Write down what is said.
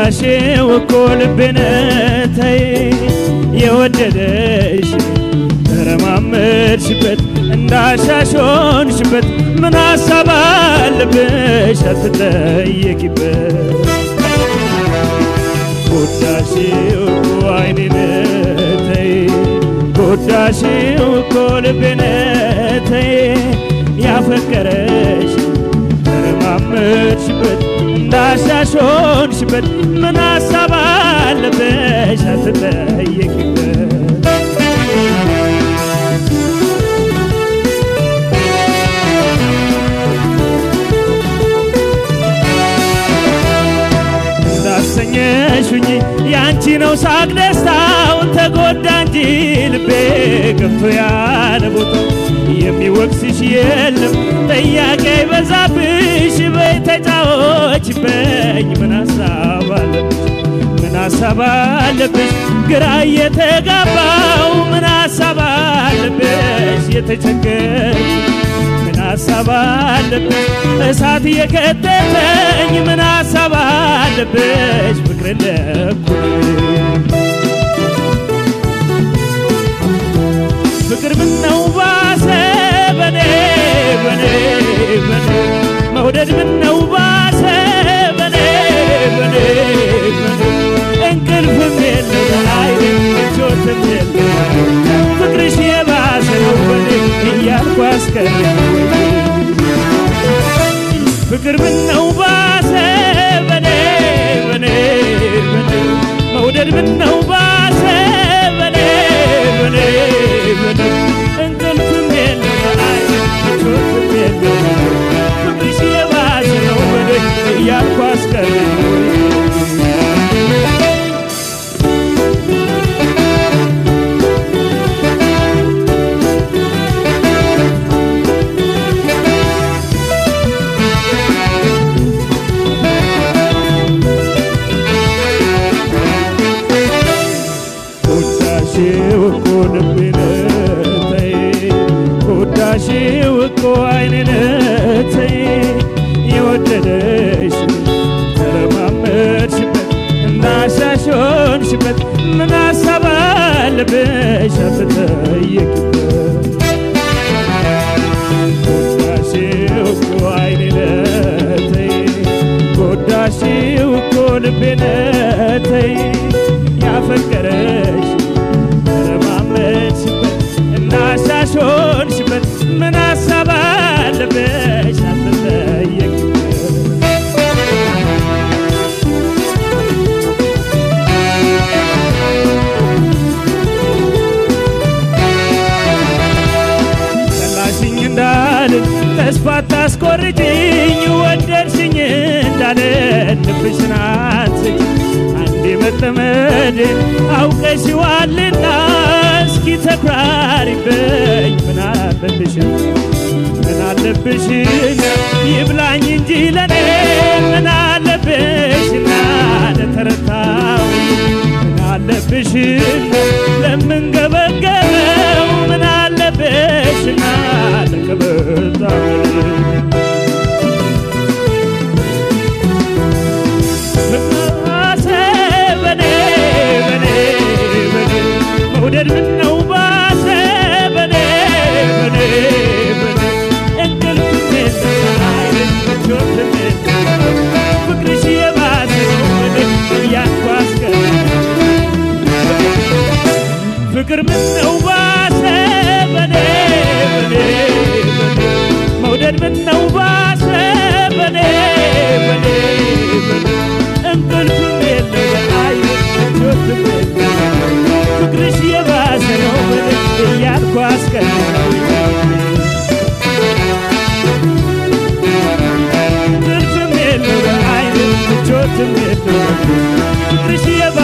ጎዳሽው እኮ ልቤን ተይ የወደደሽ ተረማመድሽበት እንዳሻሾንሽበት ምን ሀሳብ አለብሽ አትጠየቂበት ጎዳሽው እኮ አይኔን ተይ ጎዳሽው እኮ ልቤን ተይ ያፈቀረሽ ተረማመድሽበት እንዳሻሾንሽበት ምን ሀሳብ አለብሽ አትጠየቂበት እንዳሰኘሽኝ ያንቺ ነው ሳቅ ደስታው ተጎዳ እንጂ ልቤ ገብቶ ያለ ቦታው የሚወቅስሽ የለም ጥያቄ ይበዛብሽ በይ ተጫዎች በኝ ምን ሀሳብ አለብሽ ምን ሀሳብ አለብሽ ግራ እየተጋባው ምን ሀሳብ አለብሽ የተቸገርሽ ምን ሀሳብ አለብሽ እሳት እየከተተኝ ምን ሀሳብ አለብሽ ፍቅር እንደኩል ፍቅር ምነው ባሰ በኔ በኔ በኔ መውደድ ምነው ባሰ በኔ በኔ በኔ እንቅልፍም የለም አይደል ምቾትም የለም ፍቅርሽ የባሰ ነው በኔ እያልኩ አስቀር ፍቅር ምነው ባሰ በኔ በኔ በኔ መውደድ ምነው ባሰ በኔ በኔ በኔ እንቅልፍም የለም አይደል ምቾትም የለም ፍቅርሽ የባሰ ነው በኔ እያልኩ አስቀር ጎዳሽው እኮ ልቤን ተይ ጎዳሽው እኮ አይኔን ተይ የወደደሽ ተረማመድሽበት እንዳሻሾንሽበት ምን ሀሳብ አለብሽ አትጠየቂበት ጎዳሽው እኮ አይኔን ተይ ጎዳሽው እኮ ልቤን ተይ ያፈቀረሽ ተረማመድሽበት እንዳሻሾንሽበት ምን ሀሳብ አለብሽ አትጠየቂበት ጠላሽኝ እንዳልን ተስፋ ታስቆርጭኝ ወደድሽኝ እንዳልን ልብሽን አትስጭ አንዴ መጠመድን አውቀሽዋልና እስኪ ተኩራሪበኝ ምን አለብሽ ምን አለብሽና ይብላኝ እንጂ ለኔ ምን አለብሽና ለተረታው ምን አለብሽና ለምንገበገበው ምን አለብሽና ለከበታው ባሰ በኔ በኔ በኔ መውደድ ምነው ባሰ በኔ በኔ በኔ እንቅልፍ የለም አይደል ምቾትም የለም ፍቅርሽ የባሰ ነው በኔ እያልኩ አስቀር ፍቅር ምነው ባሰ በኔ በኔ በኔ መውደድ ምነው ባሰ በኔ በኔ በኔ እንቅልፍም የለም አይደል ምቾትም የለም ፍቅርሽ የባሰ ነው በኔ እያልኩ አስቀር እንቅልፍም የለም አይደል ምቾትም የለም ፍቅርሽ የባ